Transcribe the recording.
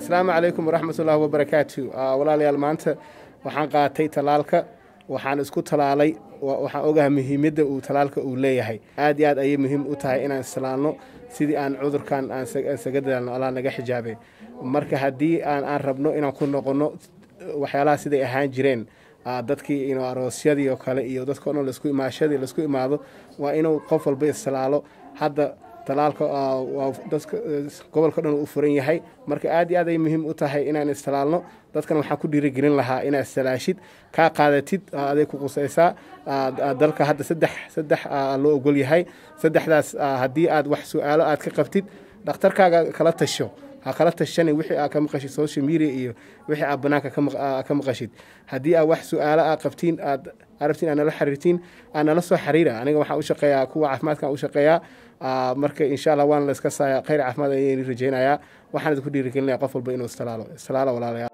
asalaamu calaykum waraxmatullaahi wabarakaatu walaalayaal maanta waxaan qaatay talaalka waxaan isku talaalay waxaan ogahay muhiimadda uu talaalka uu leeyahay aad iyo aad ayay muhiim u tahay inaan islaalno sidii aan cudurkan aan isaga dadaalno allah naga xijaabe marka haddii aan aan rabno inaan ku noqonno waxyaalaha siday ahaan jireen dadkii ino aroosyadii oo kale iyo dadka dhan lasku imaashadii laisku imaado waa inuu qof walba istalaalo hadda talaalka dadka gobolka dhan u furan yahay marka aad iyo aad ay muhiim u tahay inaan istalaalno dadkan waxaan ku dhiirigelin lahaa inaad istalaashid kaa qaadatid aday ku qusaysaa dalka hadda saddex saddex loo ogol yahay saddexdaas haddii aad wax su-aalo aad ka qabtid dhakhtarkaaga kala tasho ha kala tashani wixii aa ka maqashid social media iyo wixii aa banaanka ka maqashid haddii aa wax su-aalo aa qabtiin aad arabtiin aa nala xiriirtiin aa nala soo xiriira aniga waxaan u shaqeeyaa kuwa caafimaadkan u shaqeeyaa marka insha allah waana la iska saaya khayr caafimaad ayayni rajaynayaa waxaan idinku dhiirigelinaya qof walba inuu istalaalo istalaalo walaalayaal